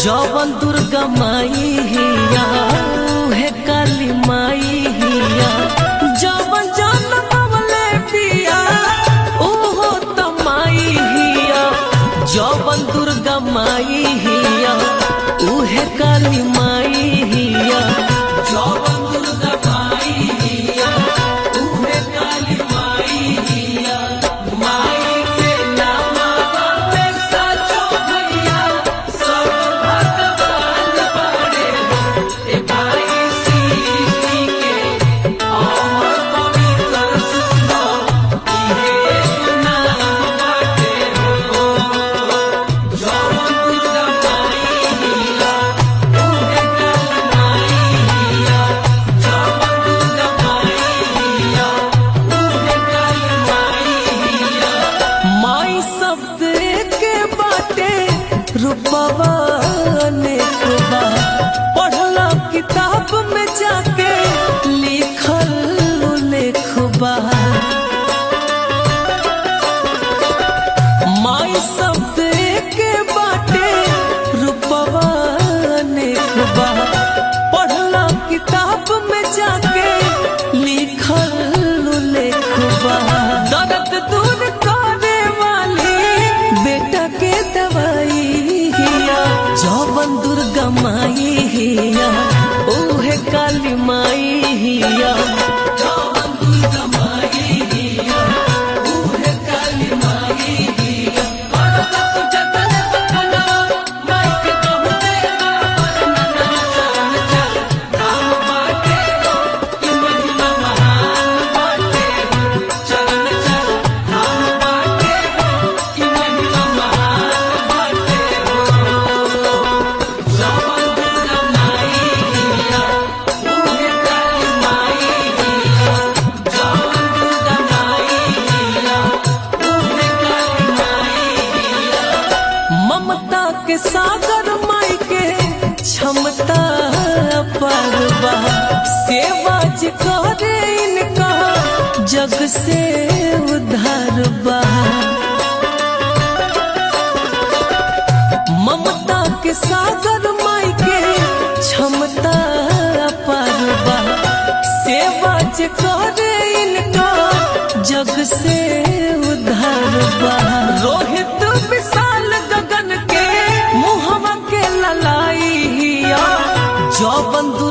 जवन दुर्गा माई हिया उहे काली माई हिया जवन जनमवले पिया ओहो त माई हिया जवन दुर्गा माई हिया उहे काली माई हिया जवन दुर्गा माई हिया उहे काली माई हिया माई के नामवा में सचो भैया सब भगवान बड़े ए भाई सृष्टि के अमर पवित्र सुनो इहे नाम बाटे हो जवन दुर्गा माई हिया उहे काली माई हिया जवन दुर्गा माई हिया उहे काली माई हिया माई शब्द के बाटे रूपवा अनेक बा पढ़ला किताब में जाके लिखल लेखबा माई शब्द के बाटे रूपवा अनेक बा पढ़ला किताब में जाके लिखल लेखबा दर्द दूर करे वाली बेटा के दवाई हिया जवन दुर्गा माई हिया ओहे काली माई हिया जवन दुर्गा माई हिया ओहे काली माई हिया करला तू जतन तकना माई के कहू देवा परना चरण चल काम बाटे हो कि महिमा महान बाटे हो चरण चल काम बाटे हो कि महिमा महान बाटे हो जवन दुर्गा माई हिया उहे काली माई हिया जवन दुर्गा माई हिया उहे काली माई हिया ममता के सागर माई के क्षमता परवा सेवा जे करे इनका जग से उधार बा ममता के सागर माई के क्षमता परवा सेवा जे करे इनका जग से उधार बा रोहित विशाल गगन के मुहवा के ललाई हिया जौवन